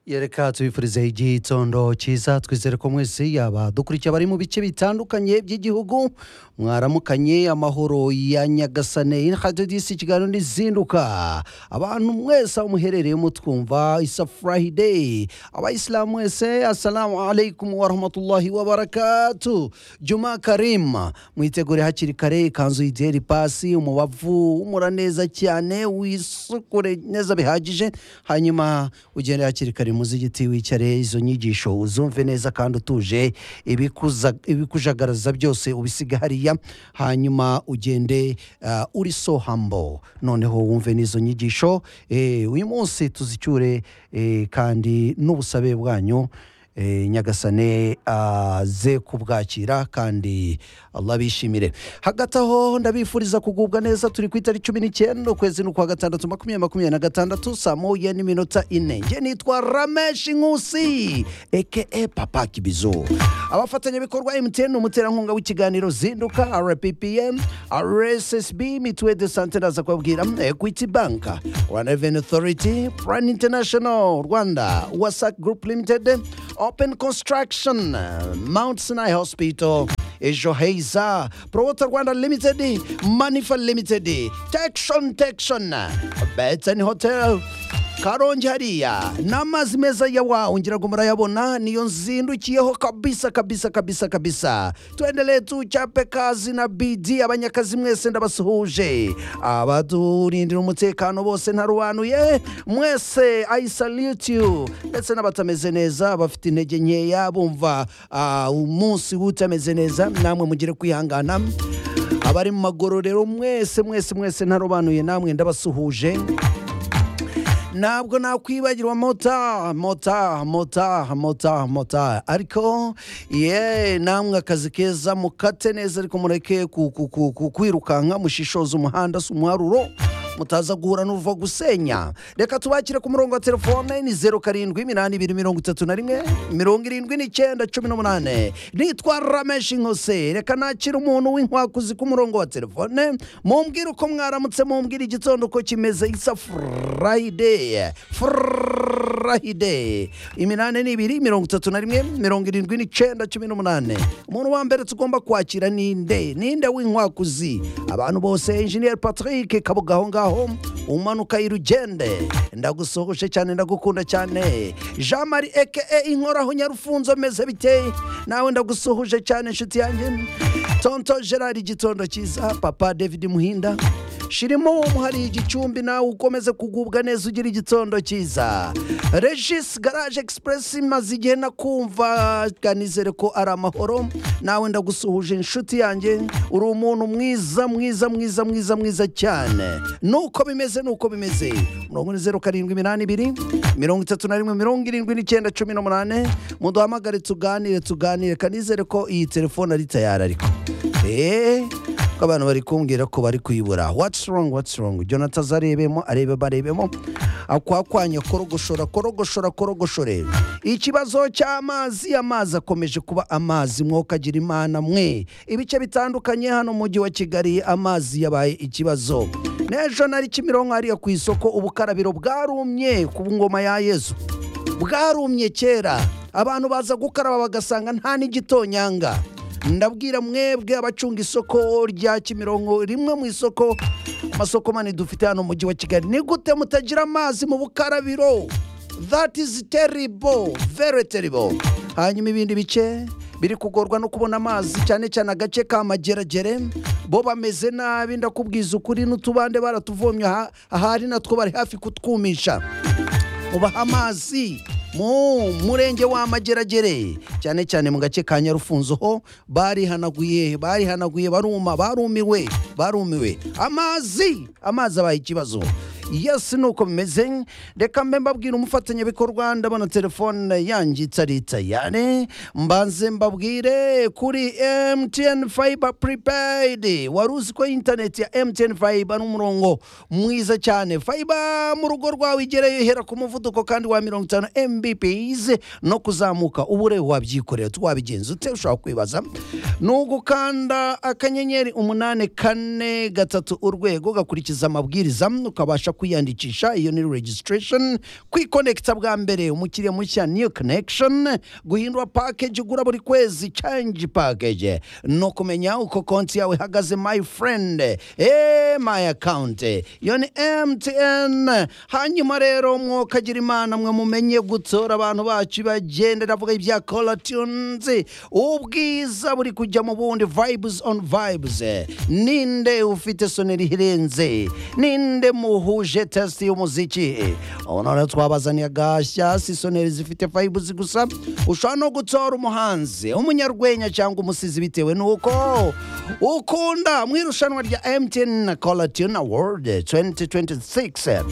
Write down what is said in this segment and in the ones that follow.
yereka tubifurize igitondo cyiza twizere ko mwese yaba dukurikiye abari mu bice bitandukanye by'igihugu mwaramukanye amahoro ya nyagasane hadidisi ikiganiro n'izinduka abantu mwese aho muherereyemo twumva isa furahideyi abayisilamu mwese assalamu alaikum warahmatullahi wabarakatu juma karima mwitegure hakiri kare ikanzu yideri pasi umubavu umura neza cyane wisukure neza bihagije hanyuma ugende hakiri kare muzi igiti wicare izo nyigisho uzumve neza kandi utuje ibikuza- ibikujagaraza byose ubisiga hariya hanyuma ugende ah, uri so humble noneho wumve n'izo nyigisho eh, uyu munsi tuzicyure eh, kandi n'ubusabe bwanyu Eh, nyagasane aze kubwakira kandi Allah bishimire hagati aho ndabifuriza kugubwa neza turi ku itariki cumi n'icyenda ukwezi ni ukwa gatandatu makumyabiri makumyabiri na gatandatu saa moya n'iminota ine nge nitwa rameshi nkusi eke papa kibizo abafatanyabikorwa mtn umuterankunga w'ikiganiro zinduka rppm rssb mituwe de sante ndaza kubabwira equity bank rwanda revenue authority plan international rwanda wasac group limited open construction mount sinai hospital ejo heza prowota rwanda limited manifa limited tekshon tekshon betsen hotel karongi hariya ni amazi meza ya wa ungira ngo murayabona niyo nzindukiyeho kabisa kabisa kabisa kabisa tuendelee tuchape kazi na bidi abanyakazi mwese ndabasuhuje abaturindira umutekano bose ntarubanuye mwese i salute you ndetse n'abatameze neza bafite intege nkeya bumva ah, umunsi w'utameze neza namwe mugire kwihangana abari mu magororero mwese mwese mwese ntarobanuye namwe ndabasuhuje ntabwo nakwibagirwa mota mota mota mota mota ariko ye namwe akazi keza mukate neza ariko mureke ku- ku- ku- ku- kwirukanka mushishoze umuhanda si umuharuro mutaza guhura n'uva gusenya reka tubakire ku murongo wa telefone ni zeru karindwi iminani ibiri mirongo itatu na rimwe mirongo irindwi n'icyenda cumi n'umunane nitwa rameshi nkose reka nakira umuntu w'inkwakuzi ku murongo wa telefone mumbwire uko mwaramutse mumbwire igitondo uko kimeze isa furayideyi furahide iminani ni ibiri mirongo itatu na rimwe mirongo irindwi n'icyenda cumi n'umunane umuntu wa mbere tugomba kwakira ni nde ninde w'inkwakuzi abantu bose enjiniyeri patrick kabuga aho ngaho umanuka y'urugende ndagusohoje cyane ndagukunda cyane jean marie eke inkoraho nyarufunzo meze biteye nawe ndagusuhuje cyane inshuti yanjye tonto gerard igitondo cyiza papa david muhinda shirimo umuhari igicumbi nawe ukomeze kugubwa neza ugira igitondo cyiza regis garage express maze igihe nakumva kanizere ko ari amahoro nawe ndagusuhuje inshuti yanjye uri umuntu mwiza mwiza mwiza mwiza mwiza cyane nuko bimeze nuko bimeze mirongo ine zeru karindwi iminani ibiri mirongo itatu na rimwe mirongo irindwi n'icyenda cumi n'umunane muduhamagare tuganire tuganire kanizere ko iyi telefone ari tayari ariko eee ko abantu bari kumbwira ko bari kuyibura watsi wrong watsi wrong jonathan azarebemo arebe barebemo akwakwanya korogoshora korogoshora korogoshore ikibazo cy'amazi amazi akomeje kuba amazi mwokagira imana mwe ibice bitandukanye hano mu mujyi wa kigali amazi yabaye ikibazo n'ejo nari kimironko hariya ku isoko ubukarabiro bwarumye ku ngoma ya yezu bwarumye kera abantu baza gukaraba bagasanga nta n'igitonyanga ndabwira mwebwe abacunga isoko rya kimironko rimwe mu isoko amasoko manini dufite hano mu mujyi wa kigali ni gute mutagira amazi mu bukarabiro that is terrible very terrible hanyuma ibindi bice biri kugorwa no kubona amazi cyane cyane agace ka mageragere bo bameze nabi ndakubwiza ukuri n'utubande baratuvomye aha- ahari natwo bari hafi kutwumisha ubaha amazi mu murenge wa mageragere cyane cyane mu gace ka nyarufunzo ho barihanaguye barihanaguye baruma barumiwe barumiwe amazi amazi abaye ikibazo yes nuko bimeze reka mbe mbabwira umufatanyabikorwa ndabona telefone yanjye itarita yane mbanze mbabwire kuri mtn fiber prepaid wari uzi ko interineti ya mtn fiber n'umurongo mwiza cyane fiber mu rugo rwawe igereyo ihera ku muvuduko kandi wa mirongo itanu mbps no kuzamuka ubu rero wabyikorera wabigenza ute ushobora kwibaza ni ugukanda akanyenyeri umunani kane gatatu urwego ugakurikiza amabwiriza ukabasha kwiyandikisha iyo ni registration kwikonekita bwa mbere umukiriya mushya new connection guhindura package ugura buri kwezi change package no kumenya uko konti yawe ihagaze my friend eh my account iyo ni mtn hanyuma rero mwokagira imana mwe mumenye gutora abantu bacu bagenda ndavuga ibya kolatunzi ubwiza buri kujya mu bundi vibes on vibes ninde ufite soneri irenze ninde muhuje test y'umuziki ubu noneho twabazaniye gashyasi soneri zifite vibes gusa ushobora no gutora umuhanzi umunyarwenya cyangwa umusizi bitewe n'uko ukunda mu irushanwa rya mtn colatune award 2026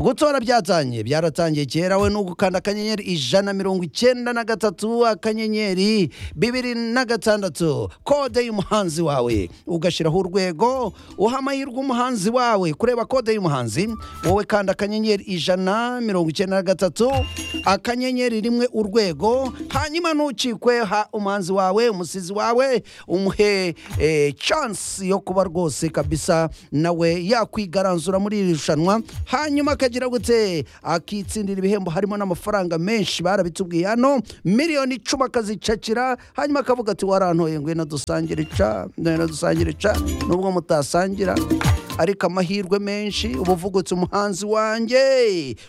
gutora byatangiye byaratangiye kera we n'ugukanda akanyenyeri ijana mirongo icyenda na gatatu akanyenyeri bibiri na gatandatu kode y'umuhanzi wawe ugashyiraho urwego uha amahirwe umuhanzi wawe kureba kode y'umuhanzi wowe kanda akanyenyeri ijana mirongo icyenda na gatatu akanyenyeri rimwe urwego hanyuma ntukikwe ha umuhanzi wawe umusizi wawe umuhe eh, chance yo kuba rwose kabisa nawe yakwigaranzura muri iri rushanwa hanyuma akagira gute akitsindira ibihembo harimo n'amafaranga menshi barabitubwiye hano miliyoni icumi akazicakira hanyuma akavuga ati warantoye ngwino dusangire ca ngwino dusangire ca nubwo mutasangira ariko amahirwe menshi uba uvugutse umuhanzi wanjye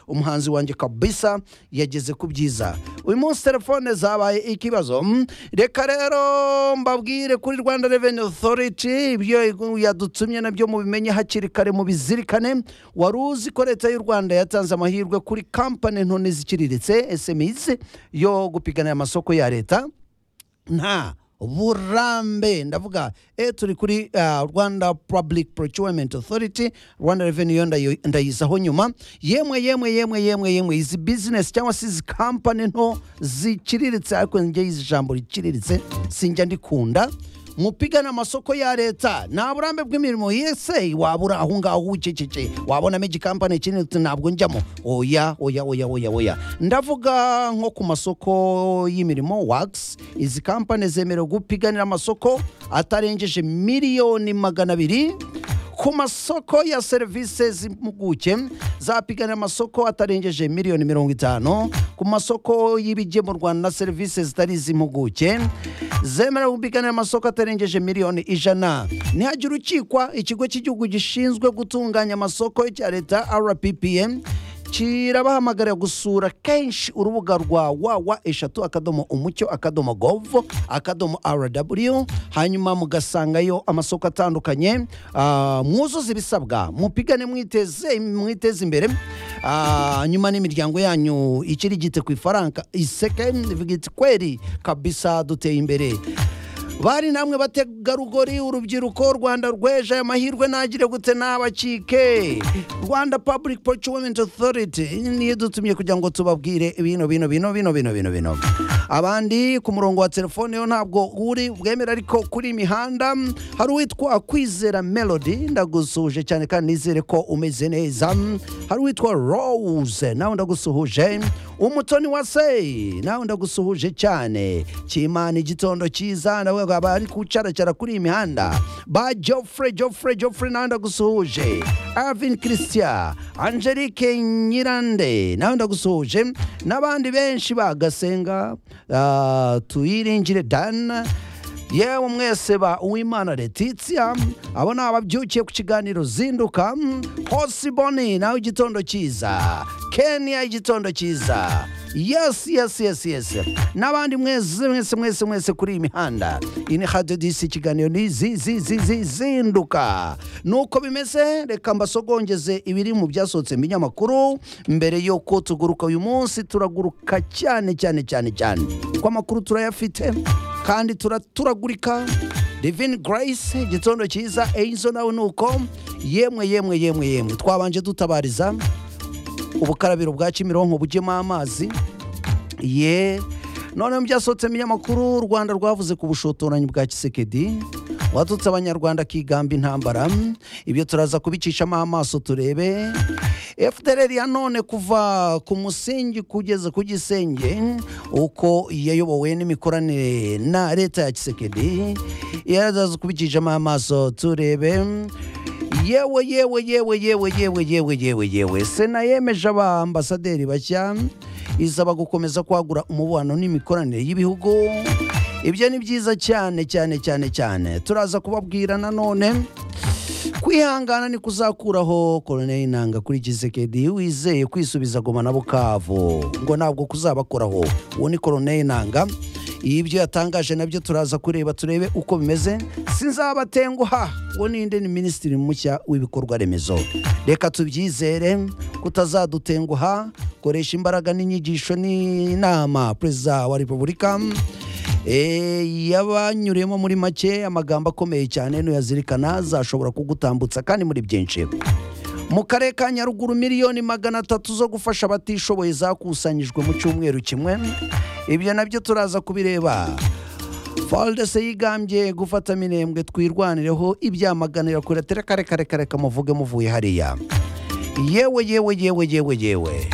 umuhanzi wanjye kabisa yageze ku byiza uyu munsi telefone zabaye ikibazo Mm, reka rero mbabwire kuri rwanda reveni otoriti ibyo yadutumye nabyo mubimenye hakiri kare mubizirikane wari uzi ko leta y'u rwanda yatanze amahirwe kuri kampani nto n'iziciriritse esemisi yo gupiganira amasoko ya leta nta burambe ndavuga e turi kuri uh, rwanda public procurement authority rwanda revenue yo ndayo- ndayizaho nyuma yemwe yemwe yemwe yemwe yemwe izi business cyangwa se izi kampani nto ziciriritse ariko njye izi jambo riciriritse sinjya ndikunda mupigana amasoko ya leta nta burambe bw'imirimo yese waba uri aho ngaho wiceceke wabonamo igikampani kinini uti ntabwo njyamo oya oya oya oya oya ndavuga nko ku masoko y'imirimo wax izi kampani zemerewe gupiganira amasoko atarengeje miliyoni magana abiri ku masoko ya serivisi z'impuguke zapiganira amasoko atarengeje miliyoni mirongo itanu ku masoko y'ibigemurwa na serivisi zitari iz'impuguke zemerewe gupiganira amasoko atarengeje miliyoni ijana ntihagira ukikwa ikigo cy'igihugu gishinzwe gutunganya amasoko cya leta rppm kirabahamagarira gusura kenshi urubuga rwa wawa eshatu akadomo umucyo akadomo gov akadomo rw hanyuma mugasangayo amasoko atandukanye Ah, mwuzuze ibisabwa mupigane mwiteze mwiteze imbere Ah, nyuma n'imiryango yanyu ikiri gite ku ifaranga iseke ivuga iti kweri kabisa duteye imbere bari namwe bategarugori urubyiruko rwanda rweje aya mahirwe ntagire gute nabacike rwanda public procurement authority niyo idutumye kugira ngo tubabwire bino bino bino bino bino bino bino abandi ku murongo wa telefone yo ntabwo uri bwemera ariko kuri imihanda mm, hari uwitwa kwizera melody ndagusuhuje cyane kandi nizere ko umeze neza Mm, hari uwitwa rose nawe ndagusuhuje umutoni wa sei nawe ndagusuhuje cyane kimana igitondo cyiza nawe aba ari kucaracara kuri iyi mihanda ba jofre jofre jofre nawe ndagusuhuje avin christian angelique nyirande nawe ndagusuhuje n'abandi benshi bagasenga ah, tuyiringire dana yewe mwese ba uwimana letitia abo ni ababyukiye ku kiganiro zinduka mm, hosiboni nawe igitondo cyiza kenya igitondo cyiza yes yes yes yes n'abandi mwese mwese mwese mwese kuri iyi mihanda iyi ni radio disi ikiganiro ni zi zi zi zi zinduka nuko bimeze reka mbasogongeze ibiri mu byasohotse mu binyamakuru mbere y'uko tuguruka uyu munsi turaguruka cyane cyane cyane cyane kuko amakuru turayafite kandi turaturagurika divine grace igitondo cyiza enzo nawe ni uko yemwe yemwe yemwe yemwe twabanje dutabariza ubukarabiro bwa kimironko bugemo amazi ye noneho byasohotse mu binyamakuru u rwanda rwavuze ku bushotoranyi bwa kisekedi watutse abanyarwanda akigamba intambara ibyo turaza kubicishamo amaso turebe fdr ya none kuva ku musingi kugeza ku gisenge uko yayobowe n'imikoranire na leta ya kisekedi yaraza kubicishamo amaso turebe yewe yewe yewe yewe yewe yewe yewe yewe sena yemeje abaambasaderi bashya isaba gukomeza kwagura umubano n'imikoranire y'ibihugu ibyo ni byiza cyane cyane cyane cyane turaza kubabwira nanone kwihangana ni kuzakuraho koroneri intanga kuri kisekedi wizeye kwisubiza goma na bukavu ngo ntabwo kuzabakoraho uwo ni koroneri intanga ibyo yatangaje nabyo turaza kureba turebe uko bimeze sinzabatenguha uwo ni indi ni minisitiri mushya w'ibikorwa remezo reka tubyizere kutazadutenguha koresha imbaraga n'inyigisho n'inama perezida wa repubulika Eh, yabanyuriyemo muri make amagambo akomeye cyane nuyazirikana zashobora kugutambutsa kandi muri byinshi mu karere ka nyaruguru miliyoni magana atatu zo gufasha abatishoboye zakusanyijwe mu cyumweru kimwe ibyo nabyo turaza kubireba faldese yigambye gufata minembwe twirwanireho ibyamaganira kure tere kare kare kare kamuvuge muvuye hariya yewe yewe yewe yewe yewe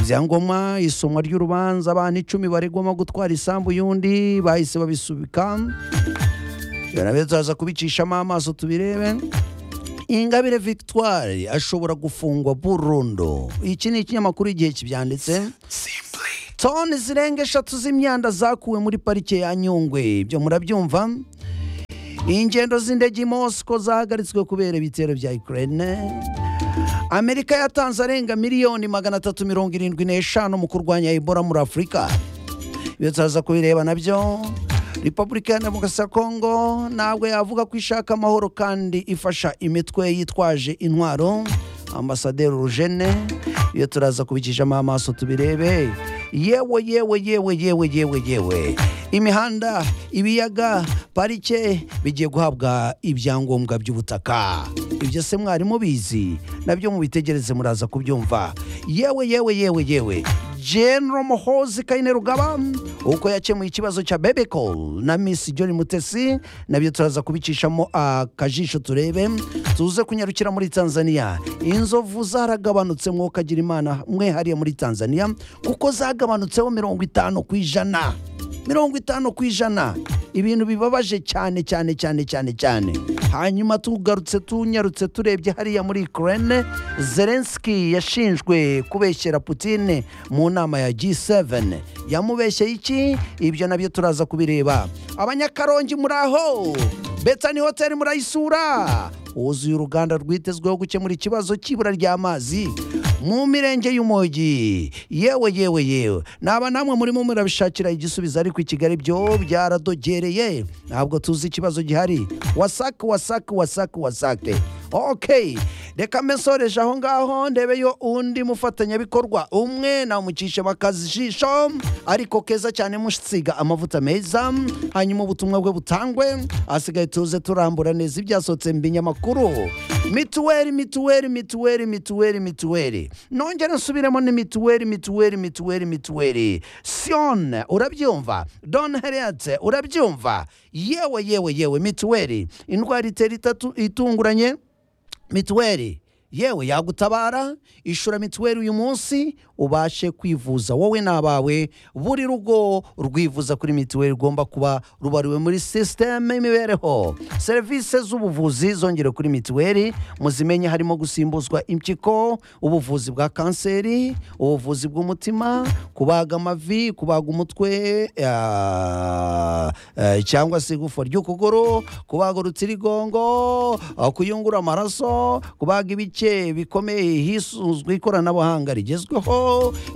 ibyangombwa isomwa ry'urubanza abantu icumi baregwamo gutwara isambu y'undi bahise babisubika nabe turaza kubicishamo amaso tubirebe ingabire victoire ashobora gufungwa burundu iki ni ikinyamakuru igihe kibyanditse toni zirenga eshatu z'imyanda zakuwe muri parike ya nyungwe ibyo murabyumva ingendo z'indege i mosiko zahagaritswe kubera ibitero bya ukraine amerika yatanze arenga miliyoni magana atatu mirongo irindwi n'eshanu mu kurwanya ebola muri afurika ibyo turaza kubireba nabyo repubulika ya demokarasi ya kongo ntabwo yavuga ko ishaka amahoro kandi ifasha imitwe yitwaje intwaro ambasaderi urujene iyo turaza kubikijamo amaso tubirebe yewe yewe yewe yewe yewe yewe imihanda ibiyaga parike bigiye guhabwa ibyangombwa by'ubutaka ibyo se mwari mubizi nabyo mubitegereze muraza kubyumva yewe yewe yewe yewe General Muhozi Kayine Rugaba uko yakemuye ikibazo cya Bebecol na Miss John Mutesi nabyo turaza kubicishamo akajisho turebe tuze kunyarukira muri Tanzania inzovu zaragabanutse mwuka agira imana mwe hariya muri Tanzania kuko zagabanutseho mirongo itanu ku ijana mirongo itanu ku ijana ibintu bibabaje cyane cyane cyane cyane cyane hanyuma tugarutse tunyarutse turebye hariya muri Ukraine Zelensky yashinjwe kubeshyera Putin mu nama ya G7 yamubeshyeye iki ibyo nabyo turaza kubireba abanyakarongi muraho Bethany Hotel murayisura wuzuye uruganda rwitezweho gukemura ikibazo cy'ibura ry'amazi mu mirenge y'umujyi yewe yewe yewe naba namwe murimo murabishakira igisubizo ariko i kigali byo byaradogereye ntabwo tuzi ikibazo gihari wasake wasake wasake wasake ok reka mbesoreje aho ngaho ndebeyo undi mufatanyabikorwa umwe namucishe bakazijisho ariko keza cyane musiga amavuta meza hanyuma ubutumwa bwe butangwe hasigaye tuze turambura neza ibyasohotse mu binyamakuru mituweli mituweli mituweli mituweli mituweli nongere nsubiremo ni mituweli mituweli mituweli mituweli sione urabyumva don heriyate urabyumva yewe yewe yewe mituweli indwara itera itatu itunguranye mituweli yewe yagutabara ishura mituweli uyu munsi ubashe kwivuza wowe n'abawe buri rugo rwivuza kuri mituweli rugomba kuba rubariwe muri sisiteme y'imibereho serivisi z'ubuvuzi zongere kuri mituweli muzimenye harimo gusimbuzwa impyiko ubuvuzi bwa kanseri ubuvuzi bw'umutima kubaga amavi kubaga umutwe ah, eh, cyangwa se igufwa ry'ukuguru kubaga urutirigongo ah, kuyungura amaraso kubaga ibice bikomeye hisuzwa ikoranabuhanga rigezweho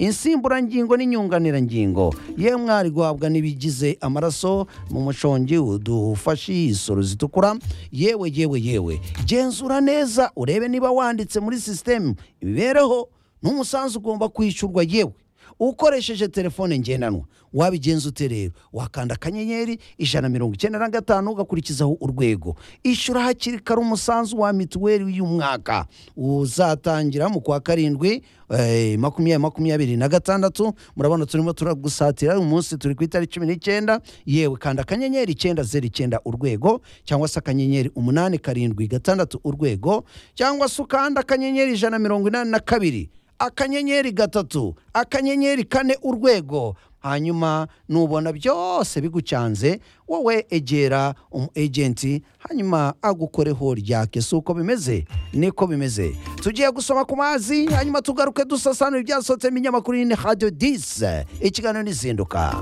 insimburangingo n'inyunganirangingo ye mwari guhabwa n'ibigize amaraso mu mushongi udufashe isoro zitukura yewe yewe yewe genzura neza urebe niba wanditse muri sisitemu imibereho n'umusanzu ugomba kwishyurwa yewe ukoresheje telefone ngendanwa wabigenza ute rero wakanda akanyenyeri ijana na mirongo icyenda na gatanu ugakurikizaho urwego ishyura hakiri kare umusanzu wa mituweli y'umwaka uzatangira mu kwa karindwi eh, makumyabiri makumyabiri na gatandatu murabona turimo turagusatira uyu munsi turi ku itariki cumi n'icyenda yewe kanda akanyenyeri icyenda zeru icyenda urwego cyangwa se akanyenyeri umunani karindwi gatandatu urwego cyangwa se ukanda akanyenyeri ijana na mirongo inani na kabiri akanyenyeri gatatu akanyenyeri kane urwego hanyuma nubona byose bigucanze wowe egera umu ejenti hanyuma agukoreho ryake si uko bimeze niko bimeze tugiye gusoma ku mazi hanyuma tugaruke dusasanura ibyasohotse mu binyamakuru y'ine radiyo disi ikiganiro n'izinduka